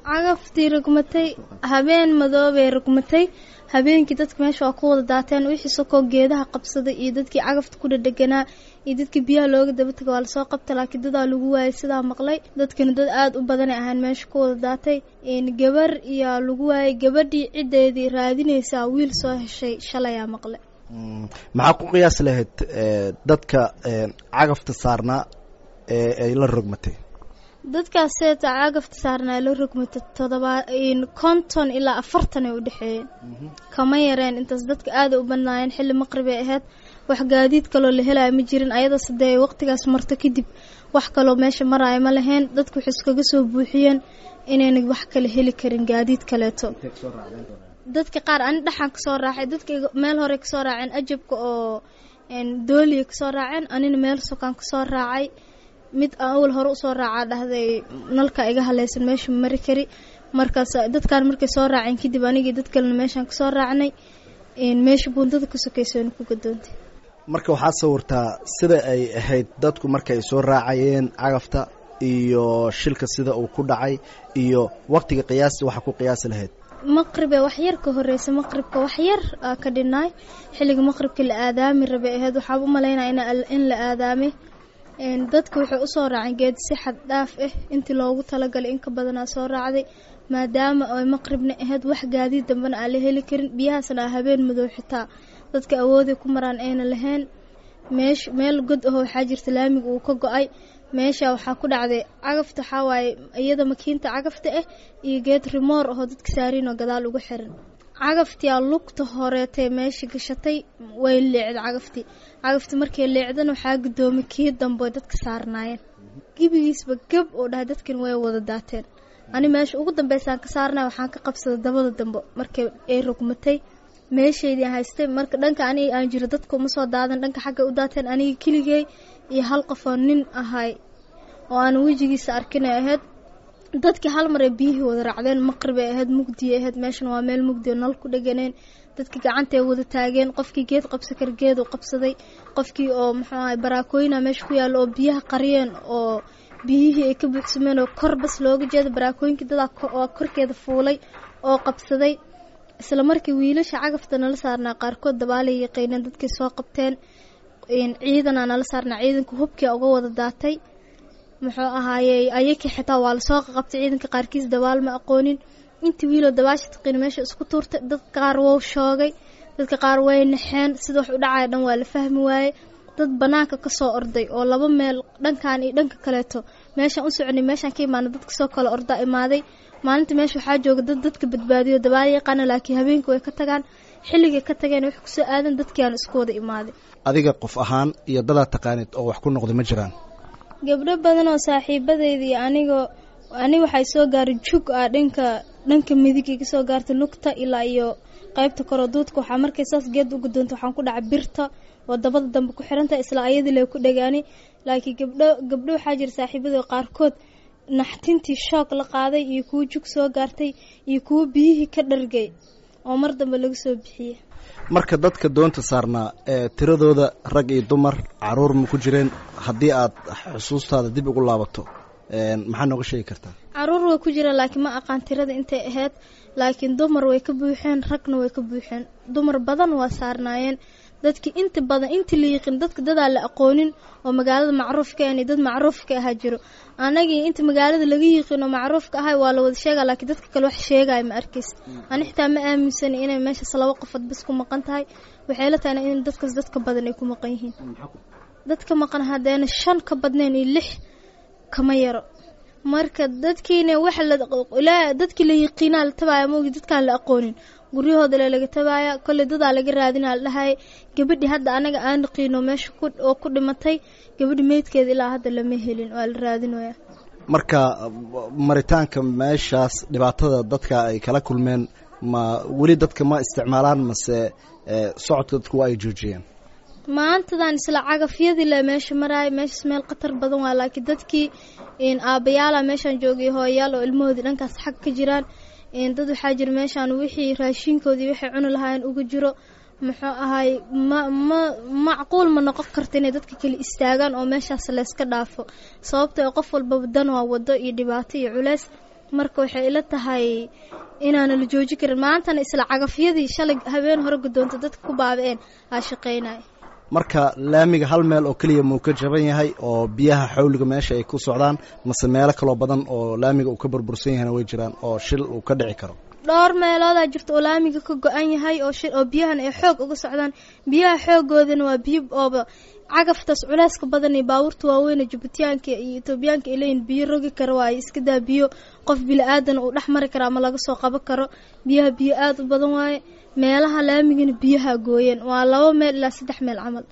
cagaftii rugmatay habeen madoobay rugmatay habeenkii dadka meesha waa ku wada daateen wixii sokoo geedaha qabsaday iyo dadkii cagafta ku dhadheganaa iyo dadkii biyaha looga daba taga waa lasoo qabta laakiin dadaa lagu waayay sidaa maqlay dadkana dad aada u badanay ahaan meesha ku wada daatay gabar iyaa lagu waayay gabadhii ciddeedii raadinaysaa wiil soo heshay shalayaa maqle maxaa ku qiyaas lahayd dadka cagafta saarnaa ee ay la rogmatay dadkaas seeta cagafta saarnaa la rogmatay todobaa konton ilaa afartan ay u dhexeeyeen kama yareen intaas dadka aada u badnaayeen xilli maqribay ahayd wax gaadiid kaloo la helaya ma jirin ayada sidee waqtigaas marto kadib wax kaloo meesha maraayo ma lahayn dadku waxay iskaga soo buuxiyeen inayna wax kale heli karin gaadiid kaleeto dadka qaar ani dhaxan kasoo raacay dadka meel hore kasoo raaceen ajabka oo dooliya kasoo raaceen anina meel sokaan kasoo raacay mid awal hore usoo raacaa dhahday nalka iga haleysan meesha mari kari markaas dadkaan markay soo raaceen kadib anigii dad kalena meeshaan kasoo raacnay meesha buundada ka sokeysoona ku gadoontay marka waxaad sawirtaa sida ay ahayd dadku markaay soo raacayeen cagafta iyo shilka sida uu ku dhacay iyo waqtiga qiyaasi waxa ku qiyaasi lahayd maqribe wax yar ka horeysa maqribka wax yar aa ka dhinaay xilliga maqribka la aadaami rabay ahayd waxaa u malaynaya in la aadaamay dadka waxay usoo raaceen geed si xad dhaaf ah intii loogu talagalay in ka badanaa soo raacday maadaama ay maqribna ahayd wax gaadiid dambena aan la heli karin biyahaasna a habeen madow xitaa dadka awooday ku maraan ayna lahayn meesh meel god aho waxaa jirta laamiga uu ka go-ay meesha waxaa ku dhacday cagafta waxaa waaye iyada makiinta cagafta ah iyo geed rimoor ahoo dadka saariinoo gadaal ugu xiran cagaftiyaa lugta horeetee meesha gashatay way leecda cagaftii cagaftii markay leecdana waxaa gudoomay kii dambe dadka saarnaayeen gebigiisba gab oo dhahay dadkan way wada daateen ani meesha ugu dambeysaan ka saarnay waxaan ka qabsaday dabada dambe markay ay rogmatay meeshaydii haystay marka dhanka aniga aan jiro dadka uma soo daadan dhanka xagga u daateen aniga keligey iyo hal qofoo nin ahay oo aan wejigiisa arkinay ahayd dadkii hal mar ay biyihii wada raacdeen maqribay ahayd mugdiya ahayd meeshan waa meel mugdi oo nal ku dheganeen dadkii gacantay wada taageen qofkii geed qabsa kar geed uu qabsaday qofkii oo muxuu ahay baraakooyina meesha ku yaalla oo biyaha qariyeen oo biyihii ay ka buuxsameen oo kor bas looga jeeda baraakooyinkii dadaa oo korkeeda fuulay oo qabsaday isla markii wiilasha cagafta nala saarnaa qaarkood dabaalay yaqiineen dadkii soo qabteen ciidanaa nala saarnaa ciidanka hubkii uga wada daatay muxuu ahaayey ayakii xitaa waa lasoo qaqabtay ciidanka qaarkiis dabaal ma aqoonin intii wiiloo dabaasha taqiin meesha isku tuurtay dadka qaar wou shoogay dadka qaar way naxeen sida wax u dhacaya dhan waa la fahmi waaye dad banaanka kasoo orday oo laba meel dhankan iyo dhanka kaleeto meeshaan u soconay meeshaan ka imaana dadka soo kale ordaa imaaday maalinta meesha waxaa jooga dad dadka badbaadiyo dabaal yaqaana laakiin habeenkii way ka tagaan xilligay ka tageen wax kusoo aadan dadkiiaan isku wada imaaday adiga qof ahaan iyo dadaad taqaanid oo wax ku noqday ma jiraan gabdho badan oo saaxiibadayda iyo anigoo ani waxay soo gaaray jug ah dhanka dhanka midig iga soo gaartay lugta ilaa iyo qaybta koroo duudka waxaa markay saas geed uga doonta waxaan ku dhacay birta oo dabada dambe ku xirantahay isla ayadii lee ku dhagaanay laakiin gabdho gabdho waxaa jira saaxiibada qaarkood naxtintii shoog la qaaday iyo kuwo jug soo gaartay iyo kuwo biyihii ka dhargay oo mar dambe laga soo bixiyey marka dadka doonta saarnaa ee tiradooda rag iyo dumar caruur ma ku jireen haddii aad xusuustaada dib ugu laabato maxaa nooga sheegi kartaa caruur way ku jireen laakiin ma aqaan tirada intay ahayd laakiin dumar way ka buuxeen ragna way ka buuxeen dumar badan waa saarnaayeen dadkii inta badan intii la yiqiin dadka dadaa la aqoonin oo magaalada macruufka ani dad macruufka ahaa jiro anagii inta magaalada laga yiqiin oo macruufka ahay waa la wada sheega laakiin dadka kale wax sheegaya ma arkays ani xitaa ma aaminsani inay meeshaas laba qofood bas ku maqan tahay waxay la tahay in dadkaas dadka badan ay ku maqan yihiin dadka maqan haddeena shan ka badnayn iyo lix kama yaro marka dadkiina waxa la dadkii la yiqiinaa la tabaaya maogi dadkaan la aqoonin guryahooda le laga tabaaya kolley dadaa laga raadinaa la dhahay gabadhii hadda anaga aan naqiino meesha oo ku dhimatay gabadhi meydkeeda ilaa hadda lama helin waa la raadinaya marka maritaanka meeshaas dhibaatada dadka ay kala kulmeen ma weli dadka ma isticmaalaan mase socodka dadku waa ay joojiyeen maantadan isla cagafyadii le meesha maraaya meeshaas meel khatar badan waa laakiin dadkii aabayaala meeshaan joogay hooyayaal oo ilmahoodii dhankaas xag ka jiraan dad waxaa jira meeshaan wixii raashinkoodii waxay cuni lahaayeen uga jiro muxuu ahay ma ma macquul ma noqon karta inay dadka kale istaagaan oo meeshaas layska dhaafo sababta qof walbaba dan waa wado iyo dhibaato iyo culeys marka waxay ila tahay inaana la jooji karin maantana isla cagafyadii shalay habeen hore guddoonta dadka ku baaba-een aa shaqaynaya marka laamiga hal meel oo keliya muu ka jaban yahay oo biyaha xawliga meesha ay ku socdaan mase meelo kaloo badan oo laamiga uu ka burbursan yahayna way jiraan oo shil uu ka dhici karo dhowr meeloodaa jirta oo laamiga ka go-an yahay oo shil oo biyahan ay xoog uga socdaan biyaha xoogoodana waa biyo ooba cagaftaas culeyska badan iyo baabuurta waaweyne jubutayaanka iyo etoobiyaanka ay leeyihin biyo rogi kara waayo iska daa biyo qof bili-aadan uu dhex mari karo ama laga soo qaban karo biyaha biyo aada u badan waaye meelaha laamigana biyaha gooyeen waa laba meel ilaa saddex meel camal